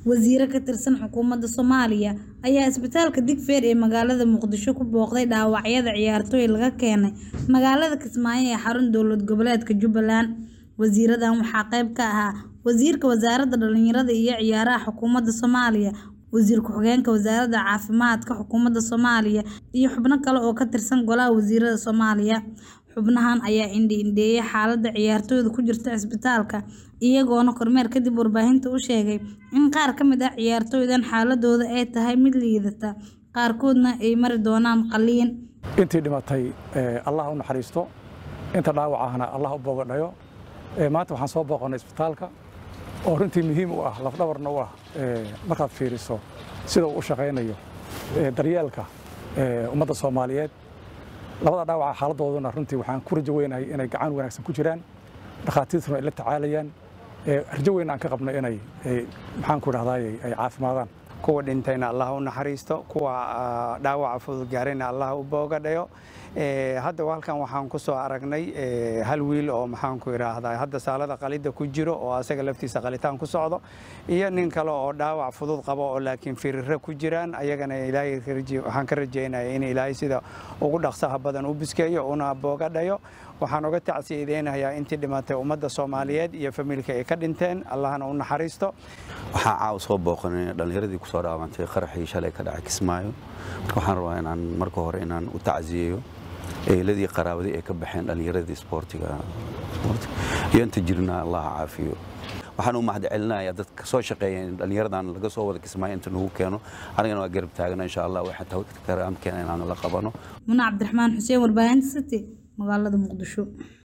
Wasiiro ka tirsan xukuumadda Soomaaliya ayaa isbitaalka Digfaar ee magaalada Muqdisho ku booqday dhaawacyada ciyaartoy laga keenay magaalada Kismaayo ee xarun dowlad goboleedka Jubbaland. Wasiiradan waxaa qayb ka ahaa Wasiirka Wasaaradda Dhallinyarada iyo Ciyaaraha Xukuumadda Soomaaliya, Wasiir Ku-xigeenka Wasaaradda Caafimaadka Xukuumadda Soomaaliya, iyo xubno kale oo ka tirsan Golaha Wasiirada Soomaaliya. Xubnahan ayaa indho-indheeyay xaaladda ciyaartoyda ku jirta isbitaalka, iyagoona kormeer kadib warbaahinta u sheegay in qaar ka mid ah ciyaartoydan xaaladoodu ay tahay mid liidata, qaarkoodna ay mari doonaan qalliin. intii dhimatay allah u naxariisto inta dhaawac ahna allah u boogadhayo maanta waxaan soo booqannay isbitaalka oo runtii muhiim u ah lafdhabarna u ah markaad fiiriso sida uu u shaqaynayo daryeelka ummadda soomaaliyeed labada dhaawaca xaaladooduna runtii waxaan ku rajo weynahay inay gacan wanaagsan ku jiraan dhakhaatiirtuna ay la tacaalayaan rajo weyn aan ka qabno inay maxaan ku dhahdaay ay caafimaadaan kuwa dhintayna allah u naxariisto kuwa dhaawaca fudud gaarayna allah u boogadhayo hadda halkan waxaan ku soo aragnay hal wiil oo maxaan ku idhaahdaa hadda saalada qalidda ku jiro oo asaga laftiisa qalitaan ku socdo iyo nin kale oo dhaawac fudud qabo oo laakiin firiro ku jiraan ayagana ilaahay waxaan ka rajaynaya in ilaahay sida ugu dhaqsaha badan u biskeeyo una boogadhayo waxaan uga tacsiyadeynayaa intii dhimatay ummadda soomaaliyeed iyo familka ay ka dhinteen allahna u naxariisto waxaan caawa soo booqanay dhallinyaradii kusoo dhaawantay qaraxii shalay ka dhacay kismaayo marka waxaan rabaa inaan marka hore inaan u tacsiyeeyo eeladii qaraabadii ay ka baxeen dhallinyaradii isboortiga iyo inta jirna allaha caafiyo waxaan u mahad celinayaa dadka soo shaqeeya in dhallinyaradan laga soo wada kismaayo inta nagu keeno anigana waa garab taagana insha allah waxaa tawkaraamkeena inaanu la qabano Muna Cabdiraxmaan Xuseen warbaahinta City magaalada Muqdisho